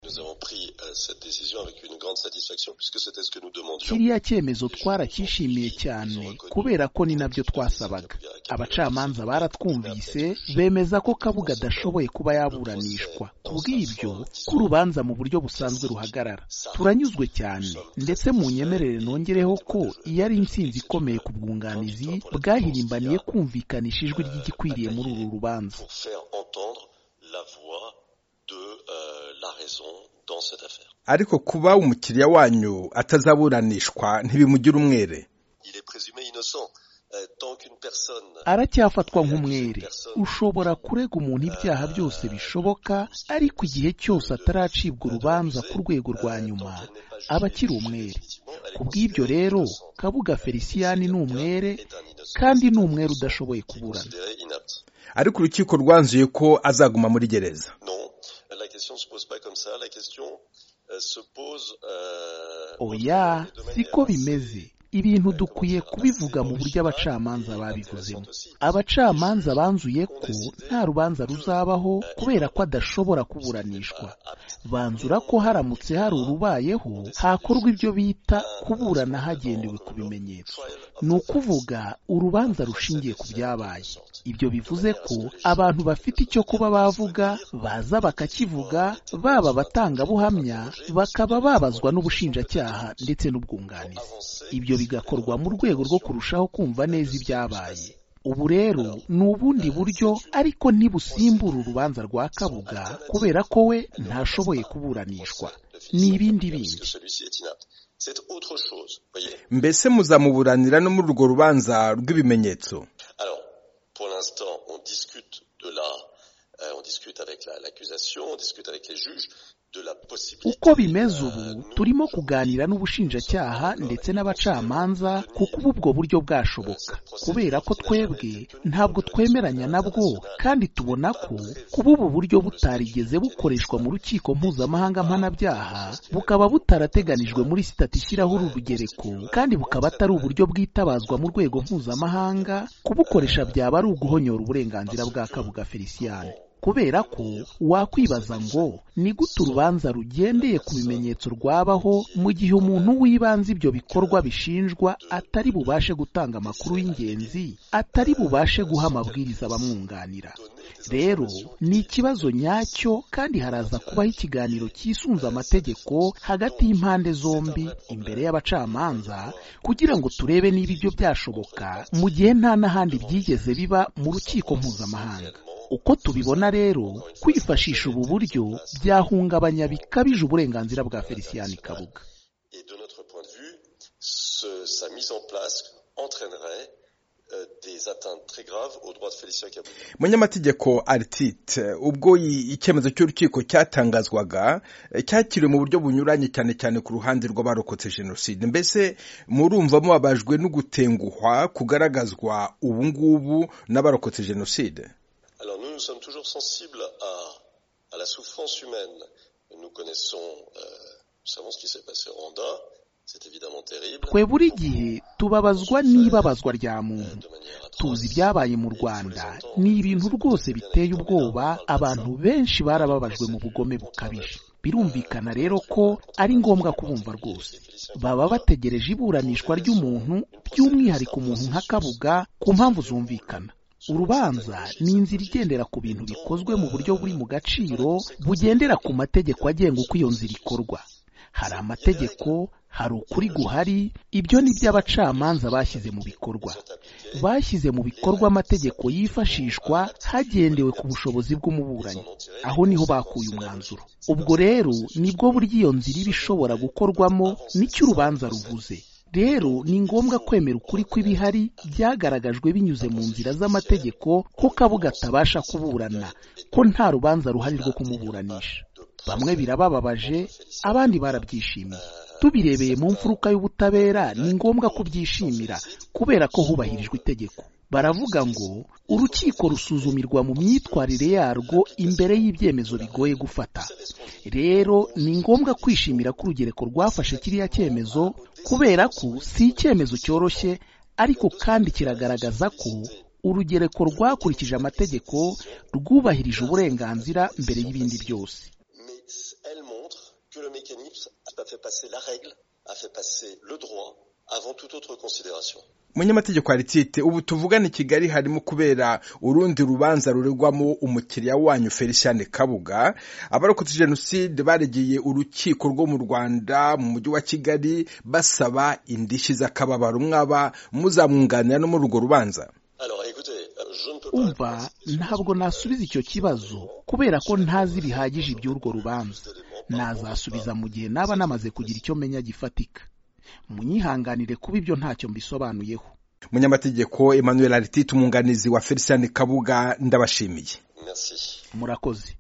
nous avons pris euh, cette décision avec une grande satisfaction puisque c'était ce que nous demandions. kiriya cyemezo twaracyishimiye cyane kubera ko ni nabyo twasabaga abacamanza baratwumvise bemeza ko kabuga adashoboye kuba yaburanishwa ku bw'ibyo ko urubanza mu buryo busanzwe ruhagarara turanyuzwe cyane ndetse mu nyemerere nongereho ko iyo ari intsinzi ikomeye ku bwunganizi bwahirimbaniye kumvikanisha ijwi ry'igikwiriye muri uru rubanza Pour faire entendre la voix de euh, la raison dans cette affaire. ariko kuba umukiriya wanyu atazaburanishwa ntibimugira umwere Il est présumé innocent euh, tant qu'une personne aracyafatwa nk'umwere ushobora kurega umuntu ibyaha byose bishoboka ariko igihe cyose ataracibwa urubanza ku rwego rwa nyuma aba akiri umwere ku bw'ibyo rero kabuga feliciyani ni umwere kandi ni umwere udashoboye kuburana considéré inapte. ariko urukiko rwanzuye ko azaguma muri gereza Non, la question ne se pose pas comme ça. La question euh, se pose. euh, oya de manière siko bimeze ibintu dukwiye kubivuga mu buryo abacamanza babivuzemo abacamanza banzuye ko nta rubanza ruzabaho kubera ko adashobora kuburanishwa banzura ko haramutse hari urubayeho hakorwa ibyo bita kuburana hagendewe ku bimenyetso ni ukuvuga urubanza rushingiye ku byabaye ibyo bivuze ko abantu bafite icyo kuba bavuga baza bakakivuga baba abatangabuhamya bakaba babazwa n'ubushinjacyaha ndetse n'ubwunganizi ibyo bigakorwa mu rwego rwo kurushaho kumva neza ibyabaye ubu rero ni ubundi buryo ariko ntibusimbura urubanza rwa kabuga kubera ko we ntashoboye kuburanishwa ni ibindi que bindi celui-ci est inapte. C'est autre chose, voyez. mbese muzamuburanira no muri urwo rubanza rw'ibimenyetso Alors, pour l'instant, on discute de la, euh, on discute avec la- l'accusation, on discute avec les juges de la possibilité. uko bimeze ubu euh, nous, turimo kuganira n'ubushinjacyaha ndetse n'abacamanza ku kuba ubwo buryo bwashoboka kubera ko twebwe ntabwo twemeranya nabwo kandi tubona ko kuba ubu buryo butarigeze bukoreshwa mu rukiko mpuzamahanga mpanabyaha bukaba butarateganijwe muri sitati ishyiraho uru rugereko kandi bukaba atari uburyo bwitabazwa mu rwego mpuzamahanga kubukoresha byaba ari uguhonyora uburenganzira bwa kabuga feliciyani kubera ko wakwibaza ngo ni gute urubanza rugendeye ku bimenyetso rwabaho mu gihe umuntu w'ibanze ibyo bikorwa bishinjwa atari bubashe gutanga amakuru y'ingenzi atari bubashe guha amabwiriza abamwunganira rero ni ikibazo nyacyo kandi haraza kubaho ikiganiro cyisunze amategeko hagati y'impande zombi imbere y'abacamanza kugira ngo turebe niba ibyo byashoboka mu gihe nta n'ahandi byigeze biba mu rukiko mpuzamahanga uko tubibona rero kwifashisha ubu buryo byahungabanya bikabije uburenganzira bwa feliciyani kabuga Et de notre point de vue, ce- sa mise en place entraînerait euh, des atteintes très graves aux droits de Félicien Kabou. munyamategeko aritite ubwo i- icyemezo cy'urukiko cyatangazwaga eh, cyakiriwe mu buryo bunyuranye cyane cyane ku ruhande rw'abarokotse jenoside mbese murumva mubabajwe no gutenguhwa kugaragazwa ubu ngubu n'abarokotse jenoside Alors nous, nous sommes toujours sensibles à, à la souffrance humaine. Nous connaissons, euh, nous savons ce qui s'est passé au Rwanda. C'est évidemment terrible. twe buri gihe tubabazwa n'ibabazwa rya euh, muntu de manière atroce. tuzi ibyabaye mu rwanda ni ibintu rwose biteye ubwoba abantu benshi barababajwe mu bugome bukabije birumvikana rero ko ari ngombwa kubumva rwose baba bategereje iburanishwa ry'umuntu by'umwihariko umuntu nka kabuga ku mpamvu zumvikana urubanza ni inzira igendera ku bintu bikozwe mu buryo buri mu gaciro bugendera ku mategeko agenga uko iyo nzira ikorwa hari amategeko hari ukuri guhari ibyo ni byo abacamanza bashyize mu bikorwa bashyize mu bikorwa amategeko yifashishwa hagendewe ku bushobozi bw'umuburanyi aho niho bakuye umwanzuro ubwo rero nibwo buryo iyo nzira iba ishobora gukorwamo nicyo urubanza ruvuze rero ni ngombwa kwemera ukuri kw'ibihari byagaragajwe binyuze mu nzira z'amategeko ko kabuga atabasha kuburana ko nta rubanza ruhari rwo kumuburanisha bamwe birabababaje abandi barabyishimiye tubirebeye mu mfuruka y'ubutabera ni ngombwa kubyishimira kubera ko hubahirijwe itegeko baravuga ngo urukiko rusuzumirwa mu myitwarire yarwo imbere y'ibyemezo bigoye gufata rero ni ngombwa kwishimira ko urugereko rwafashe kiriya cyemezo kubera ko si icyemezo cyoroshye ariko kandi kiragaragaza ko urugereko rwakurikije amategeko rwubahirije uburenganzira mbere y'ibindi byose Mais elle montre que le mécanisme a fait passer la règle, a fait passer le droit avant toute autre considération. munyamategeko aritite ubu tuvugane i kigali harimo kubera urundi rubanza ruregwamo umukiriya wanyu feliciane kabuga abarokotse jenoside baregeye urukiko rwo mu rwanda mu mujyi wa kigali basaba indishyi z'akababaro mwaba muzamwunganira no muri urwo rubanza umva ntabwo nasubiza icyo kibazo kubera ko ntazi bihagije iby'urwo rubanza nazasubiza mu gihe naba namaze kugira icyo menya gifatika munyihanganire kuba ibyo ntacyo mbisobanuyeho munyamategeko emmanuel aritite umwunganizi wa felician kabuga ndabashimiye murakoze